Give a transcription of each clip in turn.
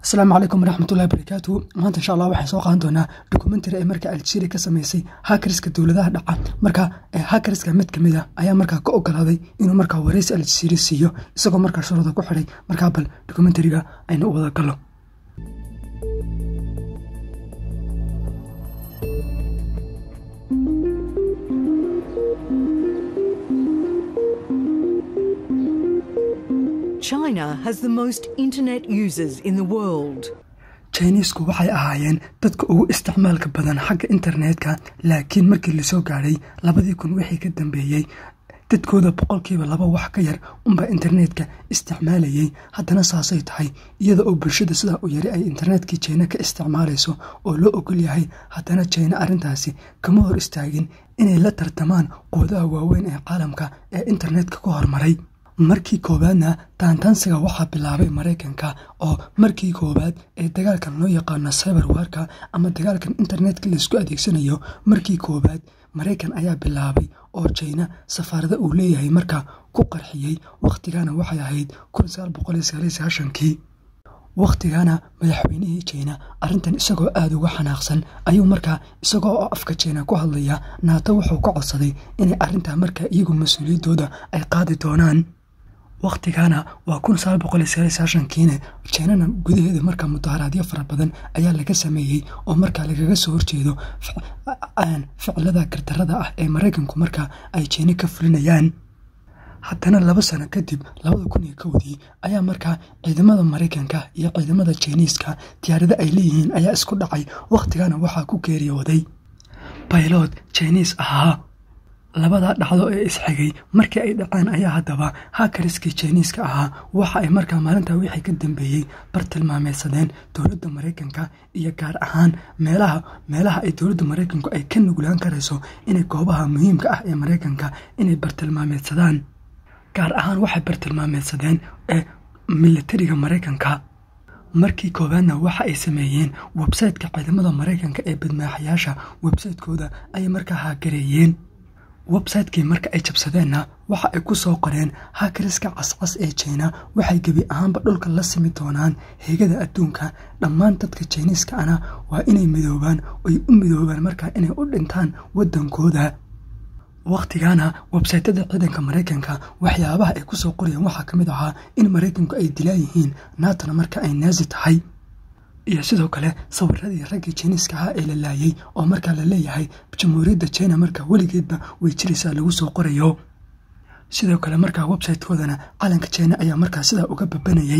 asalaamu calaykum waraxmatullahi barakaatu maanta insha allah waxaan soo qaadan doonaa dokumentary ay marka algeria ka sameysay hakariska dowladaha dhaca marka hakariska mid kamid a ayaa markaa ka ogolaaday inuu markaa wareysi algeria siiyo isagoo markaa shuruuda ku xidhay markaa bal dokumentariga aynu u wada gallo China has the most internet users in the world. chinisku waxay ahaayeen dadka ugu isticmaalka badan xagga internetka laakiin markii lasoo gaadhay labadii kun wixii ka dambeeyey dadkooda boqolkiiba laba wax ka yar unbaa internetka isticmaalayay haddana saasay tahay iyada oo bulshada sidaa u yari ay internetkii jina ka isticmaalayso oo loo ogol yahay haddana jina arrintaasi kama hor istaagin inay la tartamaan quudaha waaweyn ee caalamka ee internetka ku hormaray markii koowaadna taantaansiga waxaa bilaabay maraykanka oo markii koowaad ee dagaalkan loo yaqaano cyber warka ama dagaalkan internetka laysku adeegsanayo markii koowaad maraykan ayaa bilaabay oo jina safaarada uu leeyahay markaa ku qarxiyey wakhtigana waxay ahayd kii wakhtigana madaxweynihii jina arrintan isagoo aada uga xanaaqsan ayuu markaa isagoo oo afka jina ku hadlaya naato wuxuu ka codsaday inay arrintaa markaa iyagu mas-uuliyaddooda ay qaadi doonaan wakhtigana waa kiine jinana gudaheeda markaa mudaharaadyo fara badan ayaa laga sameeyey oo markaa lagaga soo horjeedo ficilada gardarada ah ee maraykanku markaa ay jina ka fulinayaan haddana laba sano kadib labada kun iyo kowdii ayaa markaa ciidamada maraykanka iyo ciidamada jiniiska diyaarado ay leeyihiin ayaa isku dhacay wakhtigana waxaa ku geeriyooday baylod jiniis ahaa labada dhacdo ee isxigay markii ay dhaceen ayaa haddaba hakariskii jiniiska ahaa waxa ay markaa maalintaa wixii ka dambeeyey bartilmaameysadeen dowladda maraykanka iyo gaar ahaan meelaha meelaha ay dowladda maraykanku ay ka nuglaan karayso inay goobaha muhiimka ah ee maraykanka inay bartilmaameysadaan gaar ahaan waxay bartilmaameysadeen ee militariga maraykanka markii koowaadna waxa ay sameeyeen websayteka ciidamada maraykanka ee badmaaxayaasha websaytekooda ayay markaa haagareeyeen websaytekii marka ay jabsadeenna waxa ay ku soo qoreen hakariska cascas ee jina waxay gebi ahaanba dhulka la simi doonaan heegada adduunka dhammaan dadka jiniiska ana waa inay midoobaan oy u midoobaan markaa inay u dhintaan waddankooda wakhtigana websaytada ciidanka maraykanka waxyaabaha ay kusoo qorayeen waxaa ka mid ahaa in maraykanku ay dilaan yihiin naatona marka ay naasi tahay iyo sidoo kale sawiradii raggii jiniiska ahaa ee la laayay oo markaa la leeyahay jamhuuriyadda jina markaa weligeedba way jiraysaa lagu soo qorayo sidoo kale markaa websaytekoodana calanka jina ayaa markaa sidaa uga babanayay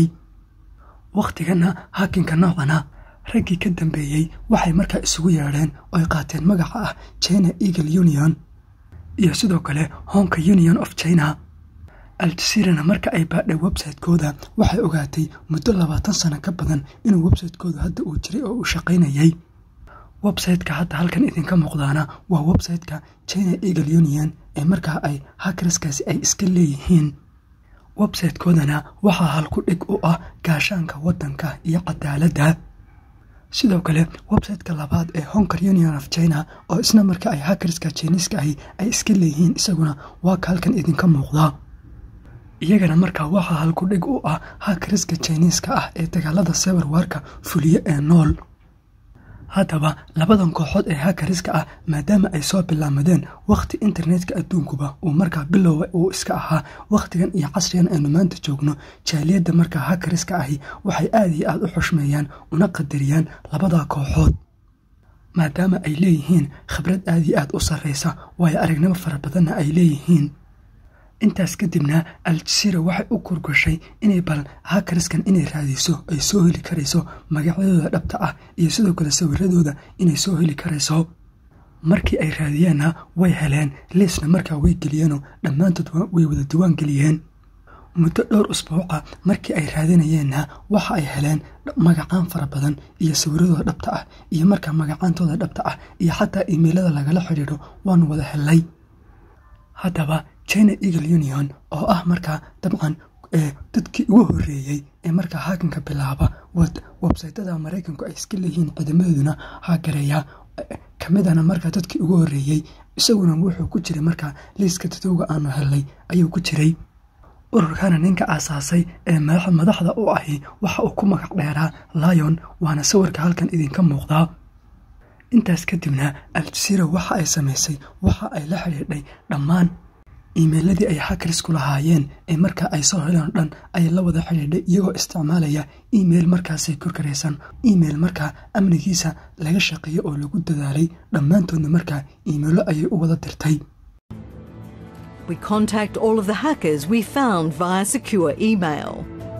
wakhtigana hakinka noocana raggii ka dambeeyey waxay markaa isugu yeedheen oo ay qaateen magaca ah china eagle union iyo sidoo kale honka union of china aljaziirana marka ay baadhay websaytekooda waxay ogaatay muddo labaatan sano ka badan inuu websaytekooda hadda uu jiray oo uu shaqaynayay websayteka hadda halkan idinka muuqdaana waa websayteka china eagle union ee markaa ay hakariskaasi ay iska leeyihiin websaytekoodana waxaa halku dhig u ah gaashaanka waddanka iyo cadaaladda sidoo kale websayteka labaad ee honker union of china oo isna marka ay hakariska jiniiska ahi ay iska leeyihiin isaguna waa ka halkan idinka muuqda iyagana markaa waxaa halku dhig u ah hakariska jiniiska ah ee dagaalada sewer warka fuliye ee nool haddaba labadan kooxood ee hakariska ah maadaama ay soo bilaamadeen wakhti internetka adduunkuba uu markaa bilowga uu iska ahaa wakhtigan iyo casrigan aynu maanta joogno jaaliyadda markaa hakariska ahi waxay aada iyo aada u xushmeeyaan una qadariyaan labada kooxood maadaama ay leeyihiin khibrad aada iyo aada u sarreysa waayo aragnimo fara badanna ay leeyihiin intaas kadibna aljaziira waxay u kurgashay inay bal hakariskan inay raadiso ay soo heli karayso magacyadooda dhabta ah iyo sidoo kale sawiradooda inay soo heli karayso markii ay raadiyeenna way heleen liisna markaa way geliyeenoo dhammaantood way wada diwaan geliyeen muddo dhowr usbuuca markii ay raadinayeenna waxa ay heleen magacaan fara badan iyo sawiradooda dhabta ah iyo markaa magacaantooda dhabta ah iyo xataa imeilada lagala xidhiidho waanu wada helnay haddaba china eagle union oo ah markaa dabcan dadkii ugu horeeyey ee markaa haakanka bilaaba websaytada maraykanku ay iska leeyihiin ciidamadooduna haagareeya kamidana markaa dadkii ugu horeeyey isaguna wuxuu ku jiray markaa liiska dadowga aanu helnay ayuu ku jiray ururkana ninka aasaasay ee madaxda u ahi waxa uu ku magac dheeraa lion waana sawirka halkan idinka muuqdaa intaas kadibna aljasiira waxa ay samaysay waxa ay la xidhiidhay dhammaan iimeyladii ay hakarisku lahaayeen ee markaa ay soo heleen o dhan ay la wada xidhiidhay iyagoo isticmaalaya email markaasay korkaraysan email markaa amnigiisa laga shaqeeyey oo lagu dadaalay dhammaantoodna markaa iimeilo ayay u wada dirtay We contact all of the hackers we found via secure email.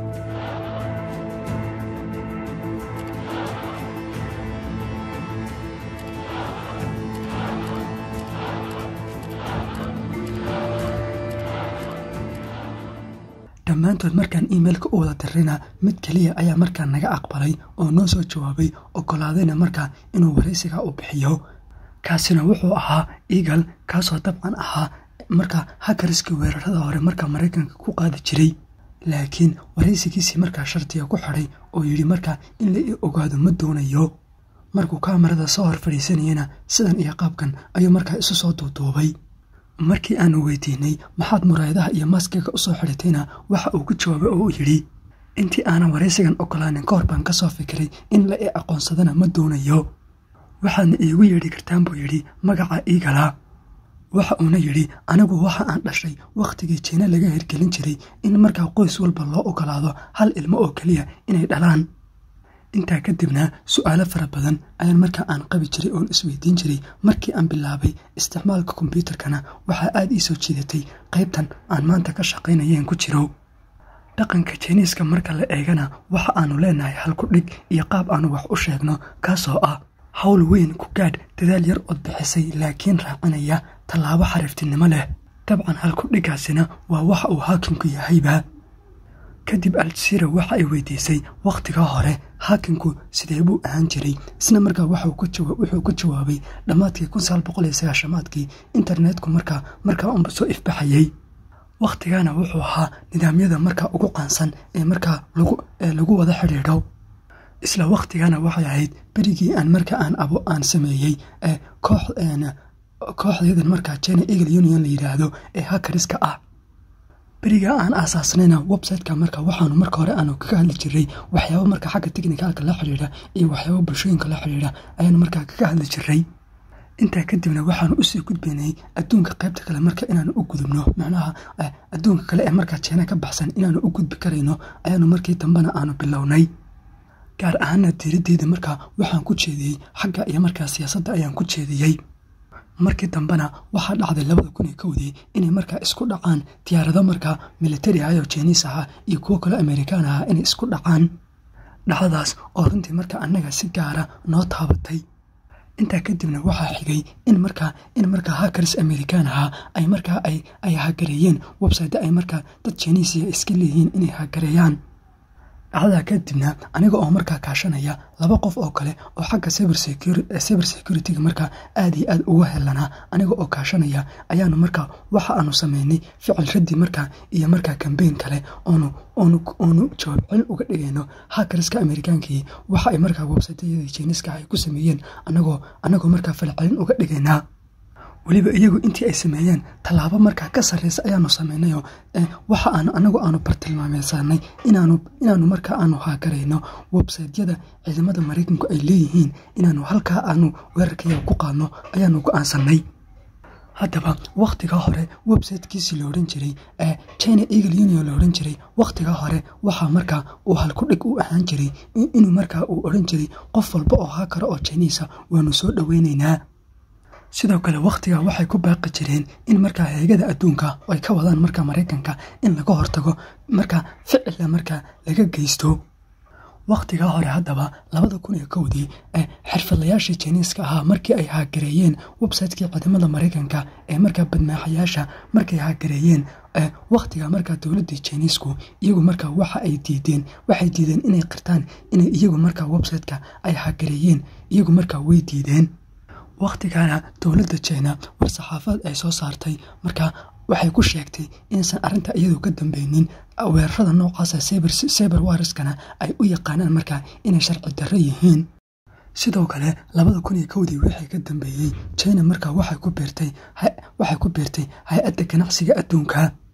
dhammaantood markaan iimeilka u wada dirrayna mid keliya ayaa markaa naga aqbalay oo noo soo jawaabay ogolaadayna markaa inuu waraysiga u bixiyo kaasina wuxuu ahaa eagal kaasoo dabcan ahaa markaa hakariskii weerarada hore markaa maraykanka ku qaadi jiray laakiin waraysigiisii markaa shardiga ku xidhay oo yidhi markaa in la ii ogaado ma doonayo markuu kaamarada soo hor fadhiisanayana sidan iyo qaabkan ayuu markaa isu soo duuduubay markii aanu weydiinay maxaad muraayadaha iyo maskiga usoo xidhatayna waxa uu ku jawaabay oo uu yidhi intii aanan waraysigan ogolaanin ka hor baan ka soo fikiray in la i aqoonsadana ma doonayo waxaadna iigu yeedhi kartaan buu yidhi magaca iigala waxa uuna yidhi anigu waxa aan dhashay wakhtigii jiina laga hirgelin jiray in markaa qoys walba loo ogolaado hal ilmo oo keliya inay dhalaan intaa kadibna su-aalo fara badan ayaan markaa aan qabi jiray oon isweydiin jiray markii aan bilaabay isticmaalka kombyuutarkana waxaa aada ii soo jiidatay qaybtan aan maanta ka shaqaynayeen ku jiro dhaqanka jiniiska marka la eegana waxa aanu leenahay halku dhig iyo qaab aanu wax u sheegno kaasoo ah hawl weyn ku gaadh dadaal yar ood bixisay laakiin raacinaya tallaabo xariiftinimo leh dabcan halku dhiggaasina waa waxa uu haakinku yahayba kadib aljasiira waxa ay weydiisay wakhtigaa hore haakinku sidee buu ahaan jiray isna markaa wuxuu ka jawaabay dhammaadkii kunsaaboqolyosagaashamaadkii internetku markaa markaa unba soo ifbaxayey wakhtigaana wuxuu ahaa nidaamyada markaa ugu qaansan ee markaa lagu wada xidhiidho isla wakhtigana waxay ahayd berigii aan markaa aan abo aan sameeyey koox kooxdeedan markaa china eagle union la yidhaahdo ee hakariska ah beriga aan aasaasnayna websiteka marka waxaanu marka hore aanu kaga hadli jiray waxyaaba marka xagga technicalka la xidhiidha iyo waxyaaba bulshooyinka la xidhiidha ayaanu markaa kaga hadli jiray intaa kadibna waxaanu usii gudbaynay adduunka qaybta kale marka inaanu u gudubno macnaha adduunka kale ee markaa jeena ka baxsan inaanu u gudbi karayno ayaanu markii dambena aanu bilownay gaar ahaana diiradeyda markaa waxaan ku jeediyey xagga iyo markaa siyaasadda ayaan ku jeediyey markii dambena waxaa dhacday labada kun iyo kowdii inay markaa isku dhacaan diyaarado markaa militari ah oo jiniis ahaa iyo kuwo kale amerikaan ahaa inay isku dhacaan dhacdadaas oo runtii markaa annaga si gaara noo taabatay intaa kadibna waxaa xigay in markaa in markaa hakaris amerikaan ahaa ay markaa ay ay hagareeyeen website ay markaa dad jiniisiya iska leeyihiin inay hagareeyaan dhacdadaa kadibna aniga oo markaa kaashanaya laba qof oo kale oo xagga cyber security-ga markaa aad iyo aad uga helanaa aniga oo kaashanaya ayaanu markaa waxa aanu sameynay ficil raddi markaa iyo markaa kambeyn kale oonu oonu jawaab celin uga dhigayno hakariska amerikaankii waxa ay markaa websiteyadii jiniska ay ku sameeyeen anagoo anagoo markaa falcelin uga dhigaynaa weliba iyagu intii ay sameeyeen tallaabo markaa ka sarreysa ayaanu sameynayoo waxa aanu anagu aanu bartilmaameysanay inaanu inaanu markaa aanu haakarayno websaytyada ciidamada maraykanku ay leeyihiin inaanu halkaa aanu weerarkaya ku qaadno ayaanu go-aansanay haddaba wakhtigaa hore websitekiisii la odhan jiray ee china eagle union la odhan jiray wakhtigaa hore waxaa markaa uu halkudhig u ahaan jiray inuu markaa uu odhan jiray qof walba oo haakara oo jiniisa waanu soo dhoweyneynaa sidoo kale wakhtigaa waxay ku baaqi jireen in markaa heegada adduunka ay ka wadaan markaa maraykanka in laga hortago markaa ficilla markaa laga geysto wakhtigaa hore haddaba labada kun iyo kowdii ee xirfadlayaashii jiniiska ahaa markii ay haagareeyeen website-kii ciidamada maraykanka ee markaa badmaaxayaasha markay haagareeyeen wakhtiga markaa dowladii jiniisku iyagu markaa waxa ay diideen waxay diideen inay qirtaan inay iyagu markaa website-ka ay haagareeyeen iyagu markaa way diideen wakhtigana dowladda jina war-saxaafaad ay soo saartay markaa waxay ku sheegtay inaysan arrinta iyadu ka dambeynin weerarada noocaasa cyber wariskana ay u yaqaanaan markaa inay sharci darro yihiin sidoo kale labada kun iyo kowdii wixii ka dambeeyey china markaa waxay ku biirtay waxay ku biirtay hay-adda ganacsiga adduunka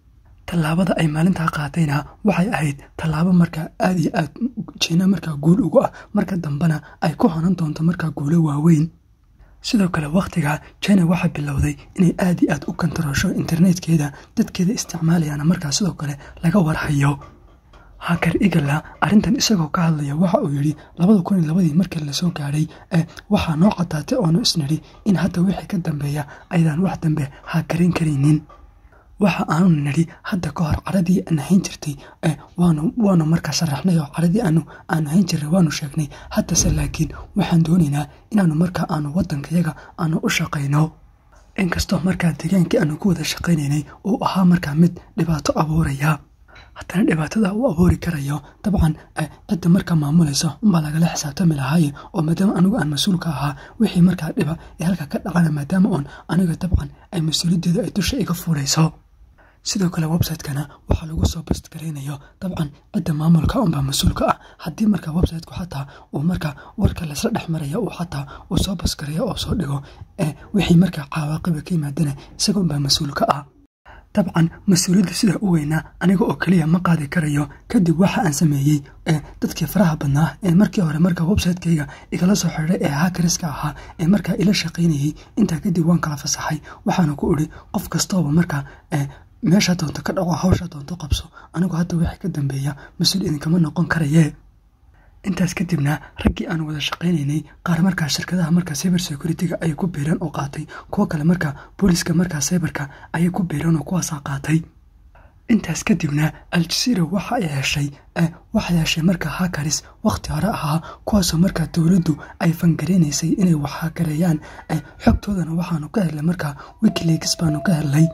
tallaabada ay maalintaa qaatayna waxay ahayd tallaabo markaa aad iyo aad jiina markaa guul ugu ah marka dambena ay ku hanan doonto markaa guulo waaweyn sidoo kale wakhtiga china waxay bilowday inay aad iyo aad u kantaroosho internetkeeda dadkeeda isticmaalayaana markaa sidoo kale laga warhayo hakar igala arrintan isagoo ka hadlaya waxa uu yidhi labada kun iyo labadii markii lasoo gaadhay ee waxaa noo cadaatay oonu isnidhi in hadda wixii ka dambeeya aydaan wax dambe hakarin karaynin waxa aanu nidhi hadda ka hor caradii aan hayn jirtay waanu waanu markaa sharaxnay oo caradii aanu aanu hayn jirnay waanu sheegnay haddase laakiin waxaan doonaynaa inaanu markaa aanu waddankayaga aanu u shaqayno inkastoo markaa deegaankii aanu ku wada shaqaynaynay uu ahaa markaa mid dhibaato abuuraya haddana dhibaatada uu abuuri karayo dabcan cidda markaa maamulaysa unbaa lagala xisaabtami lahaaye oo maadaama anigu aan mas-uulka ahaa wixii markaa dhiba ee halka ka dhacana maadaama oon aniga dabcan ay mas-uuliyaddeeda ay dusha iga fuulayso sidoo kale website-kana waxaa lagu soo bastgaraynayo dabcan cidda maamulka unbaa mas-uulka ah haddii markaa website-ku xataa uu markaa warka laysla dhex maraya uu xataa uu soo basgarayo oo soo dhigo wixii markaa cawaaqiba ka yimaadana isaga unbaa mas-uulka ah dabcan mas-uuliyadda sidaa u weynaa aniga oo keliya ma qaadi karayo kadib waxa aan sameeyey dadkii faraha badnaa ee markii hore markaa website-kayga igala soo xidhay ee hakariska ahaa ee markaa ila shaqaynayey intaa kadib waan kala fasaxay waxaana ku idhi qof kastooba markaa meeshaa doonto ka dhaco hawshaa doonto qabso anigu hadda wixii ka dambeeya mas-uul idinkama noqon karayee intaas kadibna raggii aan wada shaqaynaynay qaar markaa shirkadaha markaa cyber security-ga ayay ku biireen oo qaatay kuwo kale markaa booliska markaa cyberka ayay ku biireen oo kuwaasaa qaatay intaas kadibna al-jazeera waxa ay heshay waxay heshay markaa hakaris wakhti hore ahaa kuwaasoo markaa dowladdu ay fangareynaysay inay wax hakareeyaan xogtoodana waxaanu ka helnay markaa wikileaks baanu ka helnay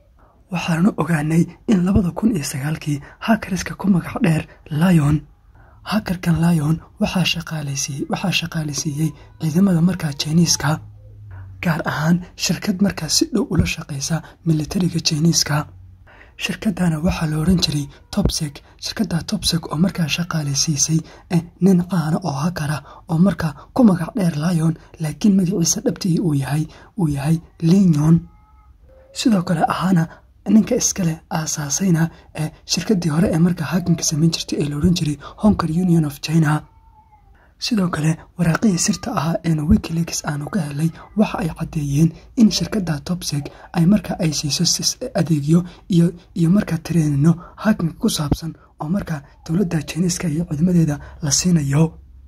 waxaanu ogaanay in labada kun iyo sagaalkii hakariska ku magac dheer lion hakarkan lion waxaa shaqaalaysiiyey waxaa shaqaalaysiiyey ciidamada markaa jiniiska gaar ahaan shirkad markaa si dhow ula shaqaysa militariga jiniiska shirkadana waxaa la odhan jiray topsek shirkadda topsek oo markaa shaqaalaysiisay nin caana oo hakara oo markaa ku magac dheer lion laakiin magaciisa dhabtigii uu yahay uu yahay linyon sidoo kale ahaana ninka iskale aasaasayna ee shirkadii hore ee markaa hakinka samayn jirtay ee la odhan jiray honker union of china sidoo kale waraaqihii sirta ahaa eena wikileaks aanu ka helay waxa ay caddeeyeen in shirkadda topsek ay markaa ay siiso adeegyo iyo iyo markaa tareenino hakinka ku saabsan oo markaa dowladda jiniiska iyo ciidamadeeda la siinayo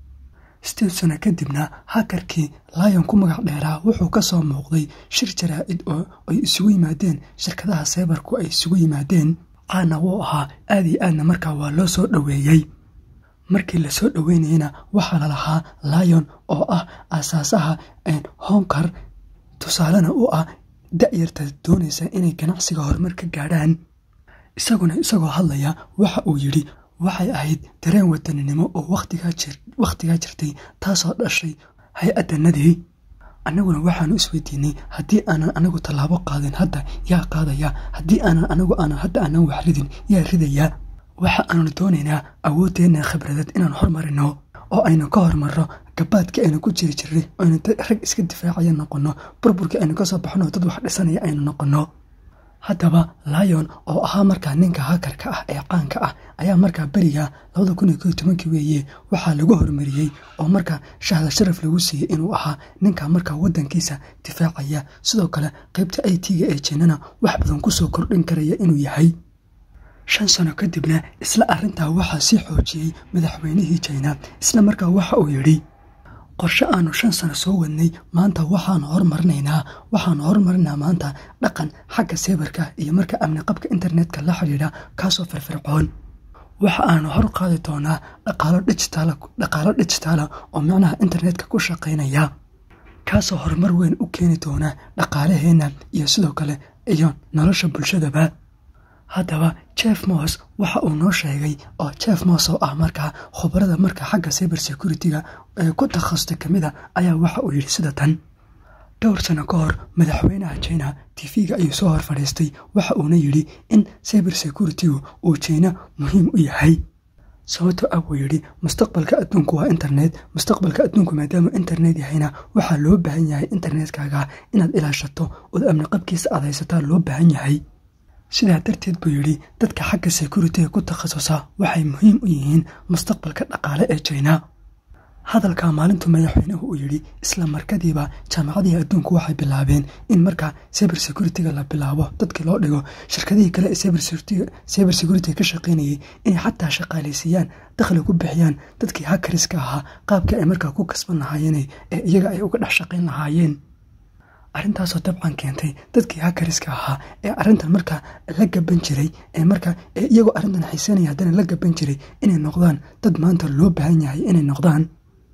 sideed sano kadibna hakarkii lion ku magac dheeraa wuxuu ka soo muuqday shir jaraa-id oo ay isugu yimaadeen shirkadaha saybarku ay isugu yimaadeen caana wuu ahaa aad iyo aadna markaa waa loo soo dhoweeyey markii lasoo dhoweynayana waxaa lalahaa lion oo ah aasaasaha honkar tusaalena u ah da-yarta doonaysa inay ganacsiga horumar ka gaadhaan isaguna isagoo hadlaya waxa uu yidhi waxay ahayd dareen wadaninimo oo wakhtigaa jirtay taasoo dhashay hay-addanadii annaguna waxaanu isweydiinay haddii aanan anagu tallaabo qaadin hadda yaa qaadaya haddii aanan anagu aanan hadda aanan wax ridin yaa ridaya waxa aanu doonaynaa awoodeenna khibradeed inaan hormarino oo aynu ka hormarno gabaadkii aynu ku jiri jirnay aynu rag iska difaacaya noqonno burburkii aynu kasoo baxno dad wax dhisanaya aynu noqonno haddaba lion oo ahaa markaa ninka hakarka ah ee caanka ah ayaa markaa beriga labada kun iyo ko iyo tobankii weeye waxaa lagu hormariyey oo markaa shahda sharaf lagu siiyey inuu ahaa ninka markaa waddankiisa difaacaya sidoo kale qaybta i t-ga ee jinana wax badan kusoo kordhin karaya inuu yahay shan sano kadibna isla arrintaa waxaa sii xoojiyey madaxweynihii jina isla markaa waxa uu yidhi qorshe aanu shan sano soo wadnay maanta waxaanu hormarinaynaa waxaanu hormarinaynaa maanta dhaqan xagga sebarka iyo marka amni qabka internetka la xidhiidha kaasoo firfircoon waxa aanu hor qaadi doonaa dhaqaalo dijitaala dhaqaalo dijitaala oo macnaha internetka ku shaqaynaya kaasoo horumar weyn u keeni doona dhaqaalaheenna iyo sidoo kale iyo nolosha bulshadaba haddaba jeff mos waxa uu noo sheegay oo jeff mos oo ah markaa khubarada markaa xagga cyber security-ga ee ku takhasustay ka mid a ayaa waxa uu yidhi sida tan dhowr sano ka hor madaxweynaha jina tv-ga ayuu soo hor fadhiistay waxa uuna yidhi in cyber security-gu uu jina muhiim u yahay sababto ah buu yidhi mustaqbalka adduunku waa internet mustaqbalka adduunku maadaama internet yahayna waxaa loo baahan yahay internetkaaga inaad ilaashato ood amni qabkiisa aad haysataa loo baahan yahay sidaa darteed buu yidhi dadka xagga securitiga ku takhasusa waxay muhiim u yihiin mustaqbalka dhaqaale ee jina hadalka maalintu madaxweynuhu uu yidhi isla markadiiba jaamacadihii adduunku waxay bilaabeen in markaa cyber security-ga la bilaabo dadkii loo dhigo shirkadihii kale ee cyber security ka shaqaynayay inay xataa shaqaaleysiiyaan dakhli ku bixiyaan dadkii hakariska ahaa qaabkii ay markaa ku kasban lahaayeen ee iyaga ay uga dhex shaqayn lahaayeen arrintaasoo dabcan keentay dadkii hakariska ahaa ee arrintan markaa la gaban jiray ee markaa ee iyagoo arrintan xiisanaya haddana la gaban jiray inay noqdaan dad maanta loo baahan yahay inay noqdaan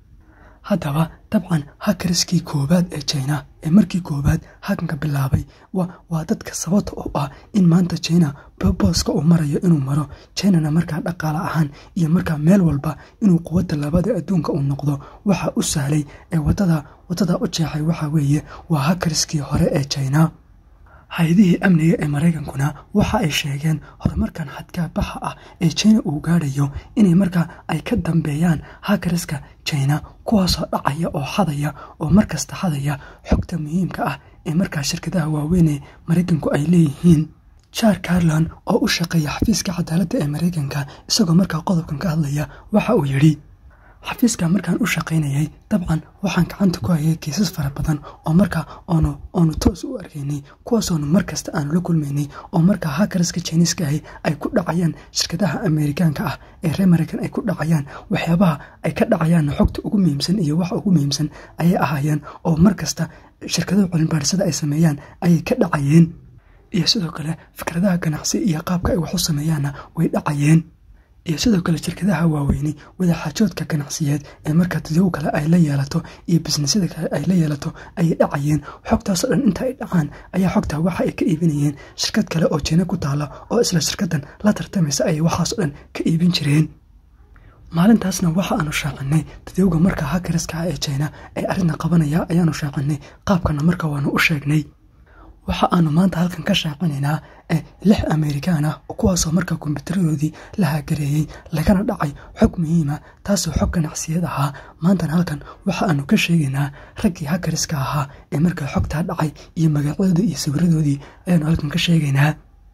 haddaba dabcan hakariskii koowaad ee jina ee markii koowaad hakanka bilaabay waa dadka sababta u ah in maanta jina booska uu marayo inuu maro jinana markaa dhaqaale ahaan iyo markaa meel walba inuu quwadda labada adduunka uu noqdo waxa u sahlay ee wadada wadada u jeexay waxa weeye waa hakariskii hore ee jina hay-adihii amniga ee maraykankuna waxa ay sheegeen horumarkan xadkaa baxa ah ee jina uu gaadhayo inay markaa ay ka dambeeyaan hakariska jina kuwaasoo dhacaya oo xadaya oo markasta xadaya xogta muhiimka ah ee markaa shirkadaha waaweyn ee maraykanku ay leeyihiin jar carlan oo u shaqeeya xafiiska cadaaladda ee maraykanka isagoo markaa qodobkan ka hadlaya waxa uu yidhi xafiiska markaan u shaqaynayay dabcan waxaan gacanta ku hayay kiisas fara badan oo markaa oonu oonu toos u arkaynay kuwaasoonu mar kasta aanu la kulmaynay oo markaa hakariska jiniiska ahi ay ku dhacayaan shirkadaha ameerikaanka ah ee reer maraykan ay ku dhacayaan waxyaabaha ay ka dhacayaanna xogta ugu muhiimsan iyo waxa ugu muhiimsan ayay ahaayeen oo mar kasta shirkadaha culinbaarisada ay sameeyaan ayay ka dhacayeen iyo sidoo kale fikradaha ganacsi iyo qaabka ay wax u sameeyaanna way dhacayeen iyo sidoo kale shirkadaha waaweyni wadaxaajoodka ganacsiyeed ee markaa dadyow kale ay la yeelato iyo bisnisyada kale ay la yeelato ayay dhacayeen xogtaasoo dhan inta ay dhacaan ayaa xogtaa waxa ay ka iibinayeen shirkad kale oo jina ku taala oo isla shirkadan la tartamaysa ayay waxaasoo dhan ka iibin jireen maalintaasna waxa aanu shaacinay dadyowga markaa hakariska ah ee jina ee arrinta qabanaya ayaanu shaacinay qaabkana marka waanu u sheegnay waxa aanu maanta halkan ka shaacinaynaa lix amerikaan ah kuwaasoo markaa kombiyuutaradoodii la haagareeyey lagana dhacay xog muhiima taasoo xog ganacsiyad ahaa maantana halkan waxa aanu ka sheegaynaa raggii hakariska ahaa ee markaa xogtaa dhacay iyo magacyadoodii iyo sawiradoodii ayaanu halkan ka sheegaynaa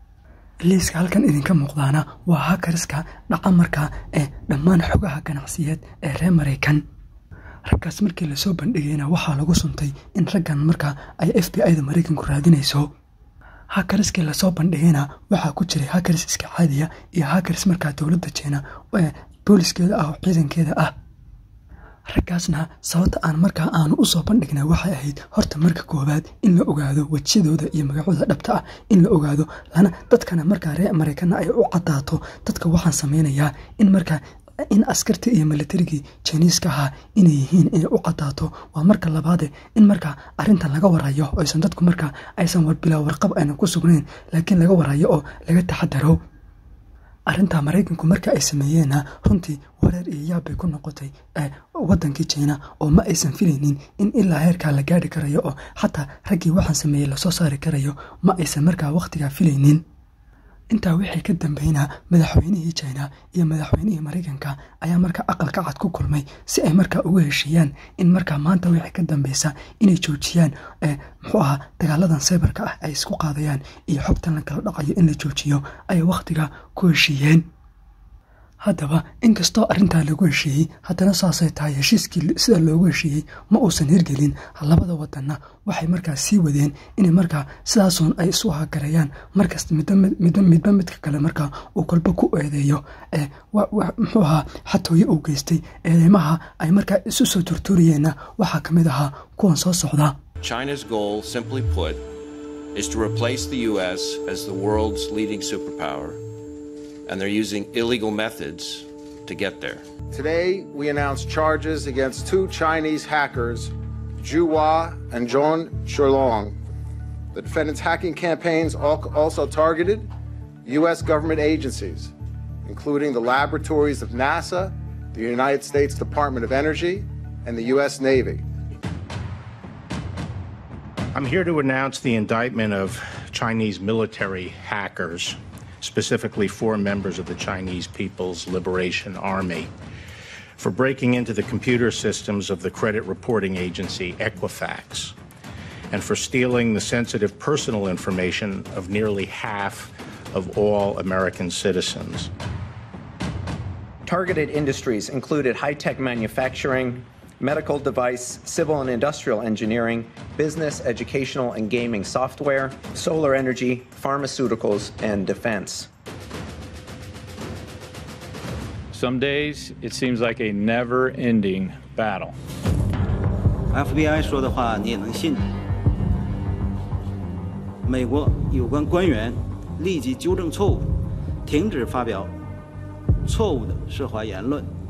liiska halkan idinka muuqdaana waa hakariska dhaca markaa ee dhammaan xogaha ganacsiyeed ee reer maraykan raggaas markii lasoo bandhigayna waxaa lagu suntay in raggan markaa ay f b i da maraykanku raadinayso hakariskii lasoo bandhigayna waxaa ku jiray hakaris iska caadiya iyo hakaris markaa dowladda jeena ee booliskeeda ah oo ciidankeeda ah raggaasna sababta aan markaa aanu usoo bandhignay waxay ahayd horta marka koowaad in la ogaado wejiyadooda iyo magacooda dhabta ah in la ogaado lana dadkana markaa reer maraykanna ay u cadaato dadka waxaan sameynayaa in markaa in askartii iyo militarigii jiniiska ahaa inay yihiin inay u cadaato waa marka labaade in markaa arintan laga warayo aysan dadku markaa aysan warbilaa warqab aynan ku sugnayn laakiin laga warayo oo laga taxadaro arrintaa maraykanku marka ay sameeyeenna runtii wareer iyo yaab bay ku noqotay wadankii jiina oo ma aysan filaynin in ilaa heerkaa la gaari karayo oo xataa raggii waxaan sameeyey lasoo saari karayo ma aysan markaa wakhtigaa filaynin intaa wixii ka dambeynaa madaxweynihii jina iyo madaxweynihii maraykanka ayaa markaa aqalka cad ku kulmay si ay markaa uga heshiiyaan in markaa maanta wixii ka dambeysa inay joojiyaan muxuu ahaa dagaaladan saybarka ah ay isku qaadayaan iyo xogtan la kala dhacayo in la joojiyo ayay wakhtiga ku heshiiyeen haddaba inkastoo arrintaa lagu heshiiyey haddana saasay tahay heshiiskii sida loogu heshiiyey ma uusan hirgelin labada wadanna waxay markaa sii wadeen inay markaa sidaasun ay isu hagareeyaan markasta midba midka kale markaa uu kolba ku eedeeyo muxuu ahaa xatooye uu geystay eedeymaha ay markaa isu soo turtuuriyeenna waxaa ka mid ahaa kuwan soo socda China's goal, simply put, is to replace the U.S. as the world's leading superpower, and they're using illegal methods to get there. Today, we announced charges against two Chinese hackers, Zhu Hua and Zhong Shulong. The defendants' hacking campaigns al- also targeted U.S. government agencies, including the laboratories of NASA, the United States Department of Energy, and the U.S. Navy. I'm here to announce the indictment of Chinese military hackers, specifically four members of the Chinese People's Liberation Army, for breaking into the computer systems of the credit reporting agency Equifax and for stealing the sensitive personal information of nearly half of all American citizens. Targeted industries included high tech manufacturing, medical device, civil and industrial engineering, business, educational, and gaming software, solar energy, pharmaceuticals, and defense. Some days it seems like a never ending battle. FBI 说的话你也能信。美国有关官员立即纠正错误，停止发表错误的涉华言论。